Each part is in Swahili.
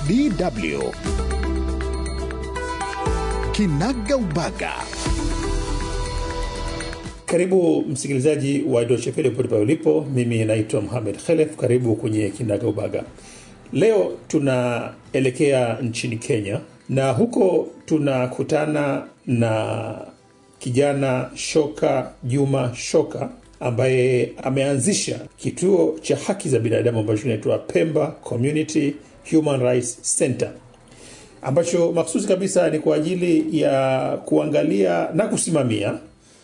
DW Kinaga Ubaga. Karibu msikilizaji wa Deutsche Welle popote pale ulipo. Mimi naitwa Mohamed Khelef. Karibu kwenye Kinaga Ubaga. Leo tunaelekea nchini Kenya na huko tunakutana na kijana Shoka Juma Shoka ambaye ameanzisha kituo cha haki za binadamu ambacho kinaitwa Pemba Community Human Rights Center ambacho maksusi kabisa ni kwa ajili ya kuangalia na kusimamia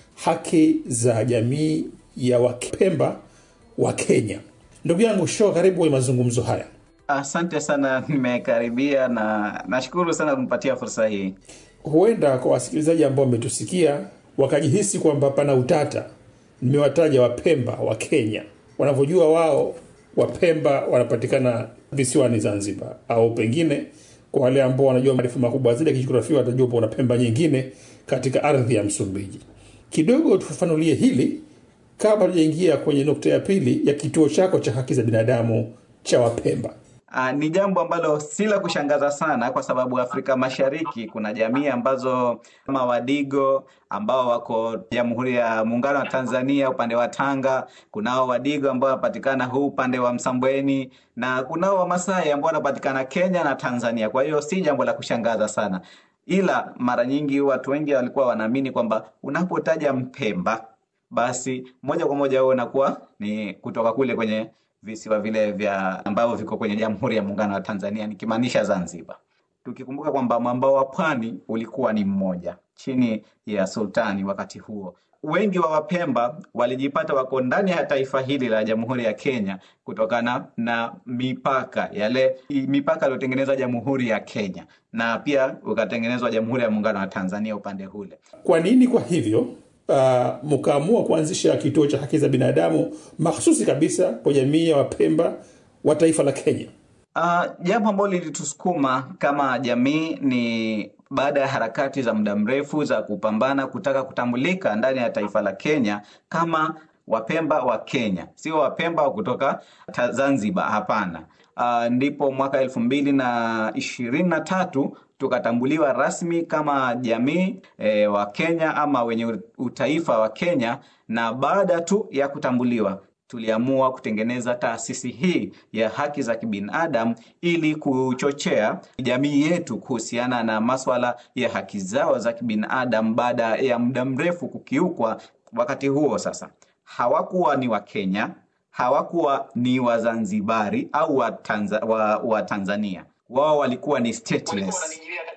haki za jamii ya Wapemba wa Kenya. Ndugu yangu Sho, karibu kwenye mazungumzo haya. Asante sana, nimekaribia na nashukuru sana kunipatia fursa hii. Huenda kwa wasikilizaji ambao wametusikia wakajihisi kwamba pana utata. Nimewataja Wapemba wa Kenya, wanavyojua wao Wapemba wanapatikana visiwani Zanzibar, au pengine kwa wale ambao wanajua maarifa makubwa zaidi ya kijiografia watajua kuna Pemba nyingine katika ardhi ya Msumbiji. Kidogo tufafanulie hili kabla tujaingia kwenye nukta ya pili ya kituo chako cha haki za binadamu cha Wapemba. Uh, ni jambo ambalo si la kushangaza sana kwa sababu Afrika Mashariki kuna jamii ambazo kama Wadigo ambao wako Jamhuri ya Muungano wa Tanzania upande wa Tanga, kunao Wadigo ambao wanapatikana huu upande wa Msambweni na kunao Wamasai ambao wanapatikana Kenya na Tanzania. Kwa hiyo si jambo la kushangaza sana, ila mara nyingi watu wengi walikuwa wanaamini kwamba unapotaja Mpemba basi moja kwa moja wewe unakuwa ni kutoka kule kwenye visiwa vile vya ambavyo viko kwenye Jamhuri ya Muungano wa Tanzania nikimaanisha Zanzibar. Tukikumbuka kwamba mwambao wa pwani ulikuwa ni mmoja chini ya sultani wakati huo. Wengi wa Wapemba walijipata wako ndani ya taifa hili la Jamhuri ya Kenya kutokana na mipaka yale mipaka iliyotengenezwa Jamhuri ya Kenya na pia ukatengenezwa Jamhuri ya Muungano wa Tanzania upande ule. Kwa nini kwa hivyo uh, mkaamua kuanzisha kituo cha haki za binadamu mahsusi kabisa kwa jamii ya Wapemba wa taifa la Kenya? Uh, jambo ambalo lilitusukuma kama jamii ni baada ya harakati za muda mrefu za kupambana kutaka kutambulika ndani ya taifa la Kenya kama Wapemba wa Kenya, sio Wapemba wa kutoka Zanzibar. Hapana. Uh, ndipo mwaka elfu mbili na ishirini na tatu tukatambuliwa rasmi kama jamii e, wa Kenya ama wenye utaifa wa Kenya, na baada tu ya kutambuliwa tuliamua kutengeneza taasisi hii ya haki za kibinadamu ili kuchochea jamii yetu kuhusiana na maswala ya haki zao za kibinadamu baada ya muda mrefu kukiukwa. Wakati huo sasa hawakuwa ni Wakenya, hawakuwa ni Wazanzibari au wa, Tanza, wa, wa Tanzania, wao walikuwa ni stateless.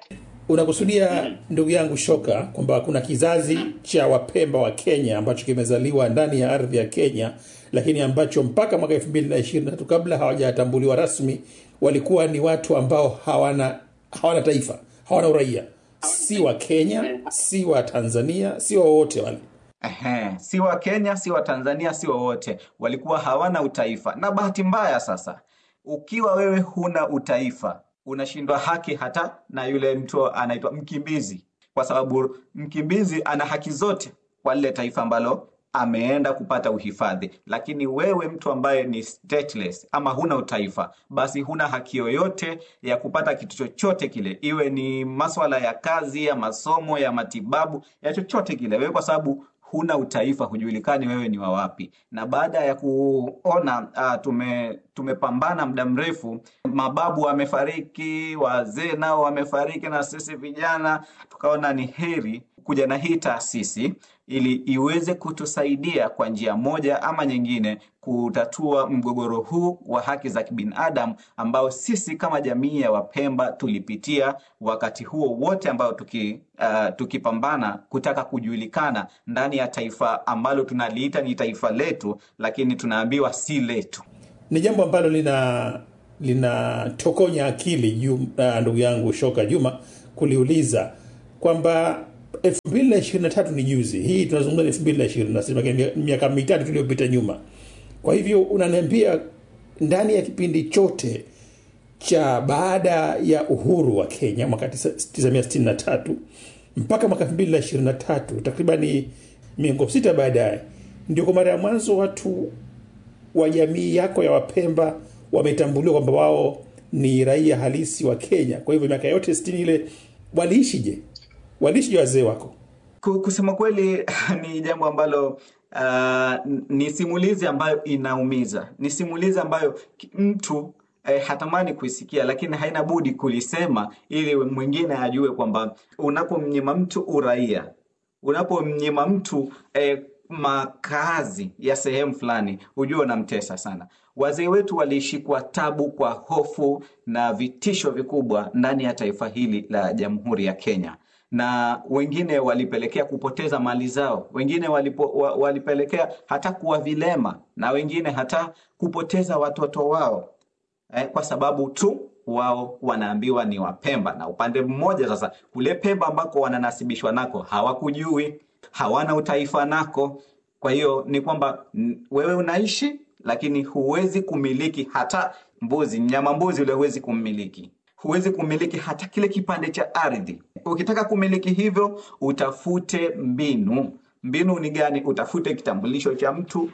Unakusudia ndugu yangu Shoka kwamba kuna kizazi cha Wapemba wa Kenya ambacho kimezaliwa ndani ya ardhi ya Kenya, lakini ambacho mpaka mwaka elfu mbili na ishirini na tatu kabla hawajatambuliwa rasmi walikuwa ni watu ambao hawana hawana taifa, hawana uraia, si wa Kenya, si wa Tanzania, si wowote wale. Ehe, si wa Kenya, si wa Tanzania, si wowote, walikuwa hawana utaifa. Na bahati mbaya sasa, ukiwa wewe huna utaifa unashindwa haki hata na yule mtu anaitwa mkimbizi, kwa sababu mkimbizi ana haki zote kwa lile taifa ambalo ameenda kupata uhifadhi. Lakini wewe mtu ambaye ni stateless ama huna utaifa, basi huna haki yoyote ya kupata kitu chochote kile, iwe ni maswala ya kazi, ya masomo, ya matibabu, ya chochote kile, wewe kwa sababu huna utaifa, hujulikani wewe ni wa wapi. Na baada ya kuona uh, tume tumepambana muda mrefu, mababu wamefariki, wazee nao wamefariki, na sisi vijana tukaona ni heri kuja na hii taasisi ili iweze kutusaidia kwa njia moja ama nyingine kutatua mgogoro huu wa haki za kibinadamu ambao sisi kama jamii ya Wapemba tulipitia wakati huo wote ambao tuki, uh, tukipambana kutaka kujulikana ndani ya taifa ambalo tunaliita ni taifa letu, lakini tunaambiwa si letu. Ni jambo ambalo lina linatokonya akili uh, ndugu yangu Shoka Juma kuliuliza kwamba 2023 ni juzi hii tunazungumza ni 2026 miaka mitatu tuliyopita nyuma kwa hivyo unaniambia ndani ya kipindi chote cha baada ya uhuru wa Kenya mwaka 1963 mpaka mwaka 2023 takribani miongo sita baadaye ndio kwa mara ya mwanzo watu wa jamii yako ya Wapemba wametambuliwa kwamba wao ni raia halisi wa Kenya. Kwa hivyo miaka yote sitini ile waliishije? Waliishije wazee wako? Ku- Kusema kweli ni jambo ambalo uh, ni simulizi ambayo inaumiza, ni simulizi ambayo ki- mtu eh, hatamani kuisikia, lakini haina budi kulisema ili mwingine ajue kwamba unapomnyima mtu uraia, unapomnyima mtu eh, makazi ya sehemu fulani, hujue unamtesa sana. Wazee wetu waliishi kwa tabu, kwa hofu na vitisho vikubwa ndani ya taifa hili la Jamhuri ya Kenya na wengine walipelekea kupoteza mali zao, wengine walipo, wa, walipelekea hata kuwa vilema na wengine hata kupoteza watoto wao eh, kwa sababu tu wao wanaambiwa ni Wapemba, na upande mmoja sasa, kule Pemba ambako wananasibishwa nako hawakujui, hawana utaifa nako. Kwa hiyo ni kwamba mm, wewe unaishi lakini huwezi kumiliki hata mbuzi, mnyama mbuzi ule huwezi kummiliki huwezi kumiliki hata kile kipande cha ardhi. Ukitaka kumiliki hivyo, utafute mbinu. Mbinu ni gani? Utafute kitambulisho cha mtu,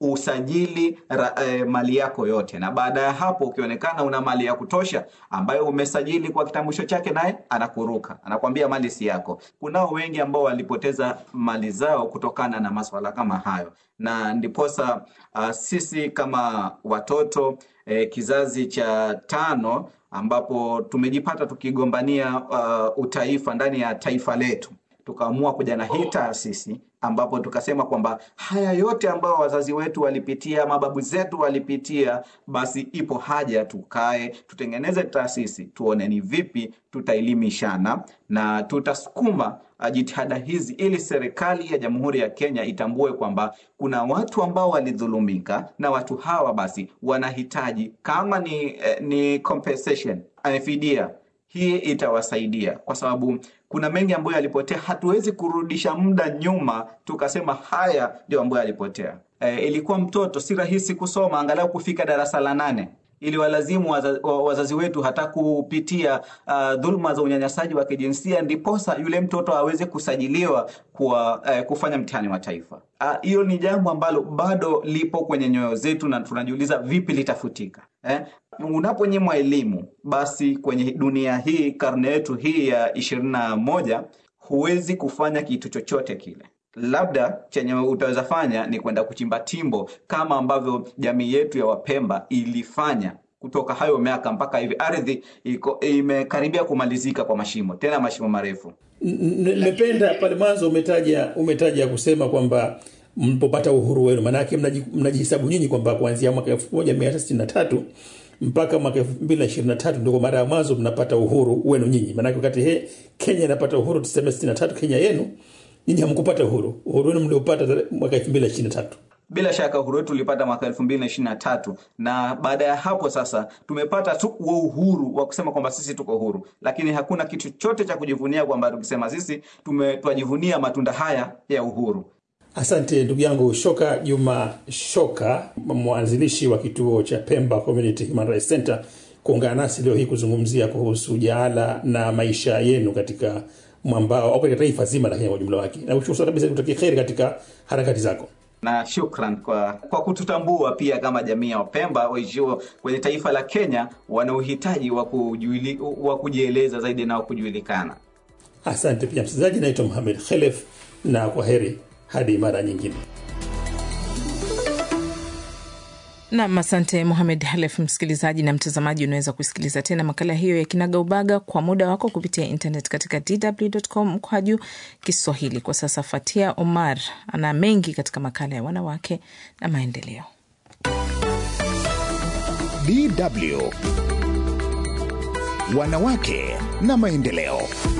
usajili ra, eh, mali yako yote, na baada ya hapo ukionekana una mali ya kutosha ambayo umesajili kwa kitambulisho chake, naye anakuruka, anakwambia mali si yako. Kunao wengi ambao walipoteza mali zao kutokana na maswala kama hayo, na ndiposa uh, sisi kama watoto eh, kizazi cha tano ambapo tumejipata tukigombania uh, utaifa ndani ya taifa letu tukaamua kuja na hii taasisi ambapo tukasema kwamba haya yote ambayo wazazi wetu walipitia, mababu zetu walipitia, basi ipo haja tukae, tutengeneze taasisi, tuone ni vipi tutaelimishana na tutasukuma uh, jitihada hizi ili serikali ya Jamhuri ya Kenya itambue kwamba kuna watu ambao walidhulumika na watu hawa basi wanahitaji kama ni, eh, ni compensation, eh, fidia hii itawasaidia kwa sababu kuna mengi ambayo yalipotea. Hatuwezi kurudisha muda nyuma tukasema haya ndio ambayo yalipotea. E, ilikuwa mtoto si rahisi kusoma angalau kufika darasa la nane ili walazimu waza, wa- wazazi wetu hata kupitia uh, dhuluma za unyanyasaji wa kijinsia ndiposa yule mtoto aweze kusajiliwa kwa uh, kufanya mtihani wa taifa. Ah, Hiyo uh, ni jambo ambalo bado lipo kwenye nyoyo zetu na tunajiuliza vipi litafutika eh? Unaponyimwa elimu, basi kwenye dunia hii, karne yetu hii ya ishirini na moja, huwezi kufanya kitu chochote kile labda chenye utaweza fanya ni kwenda kuchimba timbo kama ambavyo jamii yetu ya Wapemba ilifanya kutoka hayo miaka mpaka hivi. Ardhi iko imekaribia kumalizika kwa mashimo, tena mashimo marefu. Nimependa pale mwanzo umetaja umetaja kusema kwamba mlipopata uhuru wenu, maanake mnaji- mnajihesabu nyinyi kwamba kuanzia mwaka 1963 mpaka mwaka 2023 ndio kwa mara ya mwanzo mnapata uhuru wenu nyinyi. Maanake wakati he, Kenya inapata uhuru tuseme 63, Kenya yenu nyinyi hamkupata uhuru. Uhuru wenu mliopata mwaka 2023. Bila shaka uhuru wetu ulipata mwaka elfu mbili na ishirini na tatu na baada ya hapo sasa tumepata tu huo uhuru wa kusema kwamba sisi tuko huru, lakini hakuna kitu chote cha kujivunia kwamba tukisema sisi tume- twajivunia matunda haya ya uhuru. Asante ndugu yangu Shoka Juma Shoka, mwanzilishi wa kituo cha Pemba Community Human Rights Center, kuungana nasi leo hii kuzungumzia kuhusu jaala na maisha yenu katika mwambao au katika taifa zima la Kenya kwa ujumla wake. Na kushukuru sana kabisa, kutakia kheri katika harakati zako. na shukran kwa, kwa kututambua pia kama jamii ya Wapemba waishio kwenye taifa la Kenya wana uhitaji wa kujuili- wa kujieleza zaidi na wa kujulikana. Asante pia msikilizaji, naitwa Mohamed Khelef na kwa heri hadi mara nyingine. Nam, asante Muhamed Halef. Msikilizaji na mtazamaji, unaweza kusikiliza tena makala hiyo ya Kinaga Ubaga kwa muda wako kupitia internet katika dw.com mkwaju Kiswahili. Kwa sasa, Fatia Omar ana mengi katika makala ya wanawake na maendeleo. DW Wanawake na maendeleo.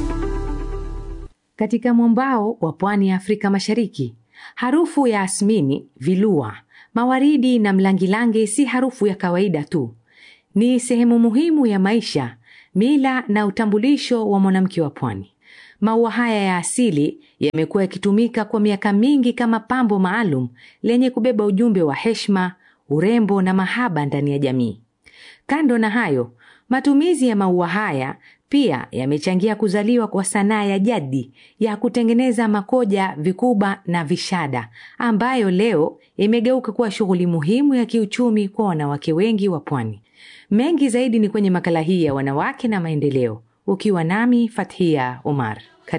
Katika mwambao wa pwani ya Afrika Mashariki, harufu ya asmini, vilua, mawaridi na mlangilangi si harufu ya kawaida tu. Ni sehemu muhimu ya maisha, mila na utambulisho wa mwanamke wa pwani. Maua haya ya asili yamekuwa yakitumika kwa miaka mingi kama pambo maalum lenye kubeba ujumbe wa heshima, urembo na mahaba ndani ya jamii. Kando na hayo, matumizi ya maua haya pia yamechangia kuzaliwa kwa sanaa ya jadi ya kutengeneza makoja, vikuba na vishada ambayo leo imegeuka kuwa shughuli muhimu ya kiuchumi kwa wanawake wengi wa pwani. Mengi zaidi ni kwenye makala hii ya wanawake na maendeleo, ukiwa nami Fathia Omar.